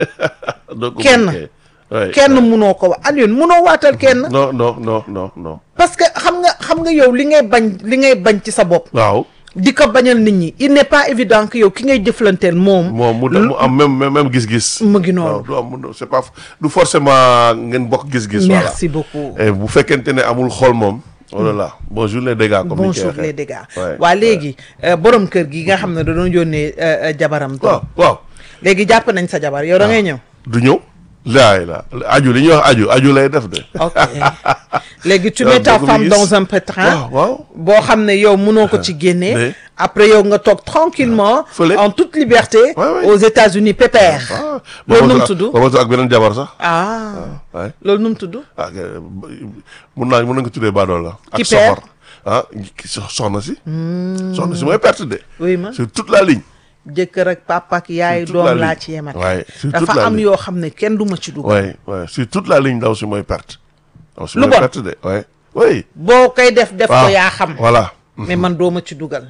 doo ko Kenn. mën, ouais. kenn munoo ko wax Alioune munoo waatal kenn non non non non non parce que xam nga xam nga yow li ngay bañ li ngay bañ ci sa bopp waaw di ko bañal nit ñi il n'est pas évident que yow ki ngay jëflanteel moom moom mu mu am même même même gis-gis mu ngi waaw noonu du am c'est pas du forcément ngeen bokk gis-gis voilà merci beaucoup et bu fekkente ne amul xol moom oh là là bonjour les dégâts comme ni ñu koy bonjour waxee. les dégâts Ouais, waa léegi euh, borom kër gi nga xam ne da doon yónnee euh, euh, jabaram waaw waaw léegi jàpp nañ sa jabar yow da ngay ñëw du ñëw laay la aju li ñuy wax aju aju lay def de ok léegi tu Waaw, mets ta bëgg femme gis. dans un pétrin waaw waaw boo xam ne yow mënoo ko ci génnee mais- après yow nga toog tranquillement Fële. en toute liberté Ouais, ouais. aux États-Unis pépère ah loolu nu mu ba tudd ma ak beneen jabar sax ah waay loolu nu mu tudd ah ok, mun naa mun na nga tuddee baadool la Qui ak perd? soxor ah ki so- soxna si soxna si mooy perte de oui ma sur toute la ligne jëkkër ak papa ak yaay Sur toute la doom laa ligne. ci yemat Ouais, sur toute dafa la am ligne. yoo xam ne kenn du ma ci dugg waay waay sur toute la ligne ndaw si mooy perte ndaw si Lu mooy bon. perte de waay oui boo koy def def ko waaw yaa xam voilà mais man doo ma ci dugal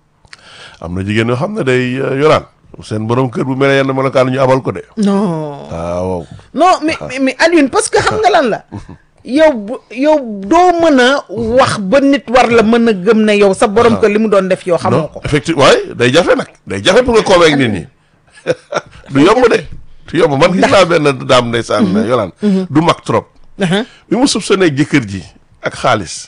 am na jigéen yoo xam ne day euh, yoraan seen borom kër bu mel ne yenn melokaan ñu abal ko de non waaw non mais mais- mais Alioune parce que xam nga lan la yow bu- yow doo mën a wax ba nit war la mën a gëm ne yow sa borom kër li mu doon def yow xamoo non ko effectivement waay day jafe nag day jafe pour nga convaincre nit ñi du yomb de du yomb man gis naa benn daam ndeysaan yolaan du mag trop Aha. bi mu soupçonné jëkkër ji ak xaalis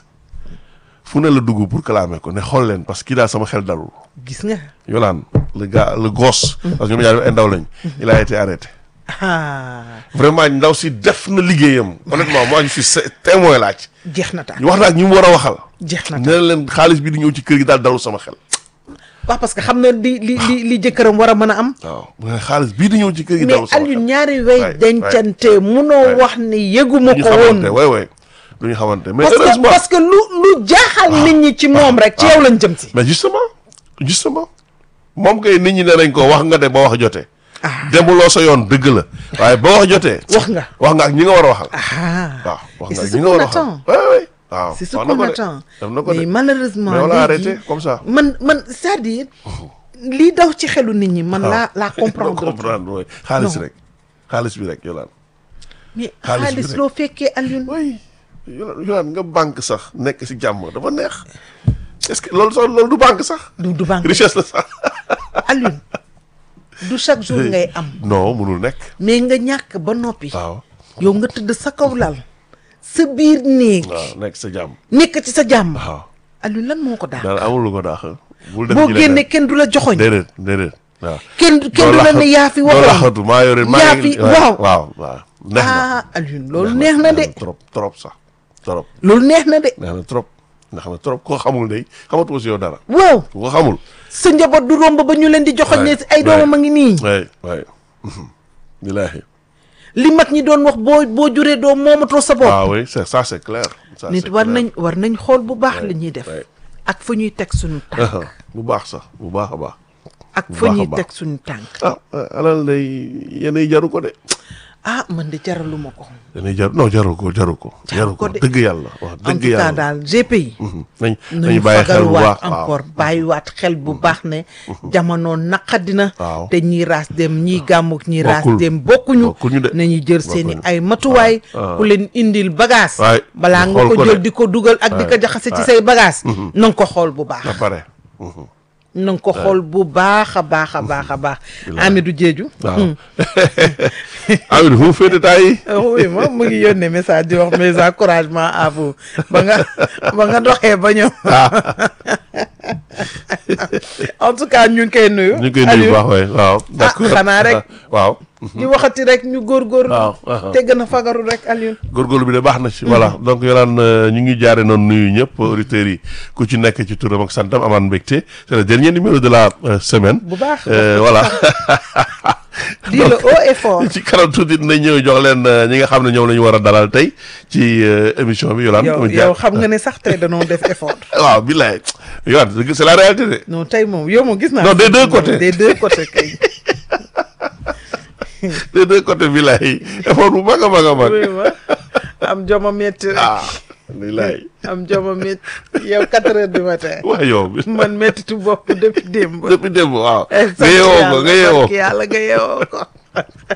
fu ne la dugg pour clamer ko ne xool leen parce que kii daal sama xel dalul gis nga yolaan le gars le gosse parce que ñoom ñaar ay ndaw lañ il a été arrêté ah vraiment ndaw si def na liggéeyam honnêtement moi je suis sé- témoin laaj jeex na taal ñu wax naa ak ñi mu war a waxal jeex na ne taal leen xaalis bi di ñëw ci kër gi daal dalul sama xel waaw parce que xam na li li li li jëkkëram war a mën a am waaw mu ne xaalis bii di ñëw ci kër gi mais dalul sama xel Alioune ñaari way waay, dencante munoo waay. wax ne yëguma ñu ko woon xamante way way du ñu xamante mais parce que heureusement parce que lu lu jaaxal nit ñi ci moom rek ci yow lañ jëm si mais justement justement moom kay nit ñi ne nañ ko wax nga de ba wax jotee ah demuloo sa yoon dëgg la waaye ba wax jotee wax nga wax nga ak ñi nga war a waxal ah waaw wax et nga c'est ak ce ñi nga war qu'on a waxal attend ouais, ouais. waaw c'est ce wax na qu'on ko de. attend def na ko de mais malheureusement mais on l'a léegi arrêté comme ça man man c'est-à-dire lii daw ci xelu nit ñi man laa laa comprendre comprendre oui xaalis Non. rek xaalis bi rek yolaan mais xaalis bi xaalis rek. loo fekkee Alioune oui yolaan yolaan nga banque sax nekk si jàmm dafa neex est-ce que loolu sax loolu du banque sax du du banque richesse la sax Alioune du chaque jour ngay am non munul nekk mais nga ñàkk ba noppi waaw yow nga tëdd sa kaw lal sa biir néeg waaw nekk sa jàmm nekk ci sa jàmm waaw Alioune lan moo ko daal daal amul lu ko daax bul dem boo ci génne leneen kenn du la joxoñ déedéet déedéet waaw kenn kenn du la ne yaa fi doo waxoon laxatu maa yore maa yaa ngi- fi waaw waaw waaw neex na ah Alioune loolu neex na de trop trop sax trop loolu neex na de neex na trop neex na trop koo xamul day xamatoo si yow dara waaw ku ko xamul sa njaboot du romb ba ñu leen di joxoñ ne Ouais, ay doomam a ouais. ngi nii waay waay bilaahi li mag ñi doon wax boo boo juree doom moomatoo sa bopp waaw oui c'est ça c'est clair ça nit c'est war clair. nañ war nañ xool bu baax Ouais, li ñuy def ouais. ak fa ñuy teg suñu tànk bu baax sax bu baax a baax ak bu fa baax a ñuy baax. teg suñu tànk ah alal day yenay jaru ko de ah man de jaraluma ko yenay jar non jaru ko jaru ko jaru ko ko de. dëgg yàlla wax en dëgg tout cas yàlla daal GPI Mhm. nañ nañu nañu bàyyi xel bu fagaruwaat baax waaw encore bàyyiwaat xel bu baax ne jamono naqadina Waaw. te ñii raas dem ñii gàmmuk ñii raas Bokkul. dem bokkuñu Bokkuñu de. nañu jël seeni Bokkuñu. ay matuwaay waaw. ku leen indil bagage Waay, balaa ñu nga xool ko ko jël de. di ko dugal ak di ko Waay, jaxase ci waay. say bagage na nga ko xool bu baax ba pare Mhm. na nga ko xool bu baax a baax a baax a baax Bilaay. Amidou Diédhiou waaw Amidou fu mu féete temps yi oui moom mu ngi yónnee message di wax mes encouragements à vous ba nga ba nga doxee ba ñëw en tout cas ñu ngi koy nuyu. ñu ngi koy nuyu bu baax waay waaw d'accord xanaa rek. waaw di waxati rek ñu góorgóorlu. waaw waaw. te gën a fagaru rek Alioune. góorgóorlu bi de baax na ci voilà donc yolaan ñu ngi jaare noonu nuyu ñëpp auditeurs yi ku ci nekk ci turam ak santam amaan mbégte c'est le dernier numéro de la euh, semaine bu baax. Euh, voilà di le haut et fort. ci kanam tuuti dinañ ñëw jox leen euh, ñi nga xam ne ñoom la ñu war a dalal tey ci euh, émission bi yolaan yow yow xam nga ne sax tey danoo def effort. waaw billaay yolaan c'est la réalité de non tey moom yow moom gis naa. Non, des deux côtés. des deux côtés kay. des deux côtés billaay effort bu mag a mag a mag oui ma am joma métti rek. ah billaay am joma métti yow quatre heures du matin. waa yow bi man méttitu bopp depuis démb. depuis démb waaw Eh, nga yeewoo ko sant nga yeewoo yàlla, barke yàlla nga yeewoo ko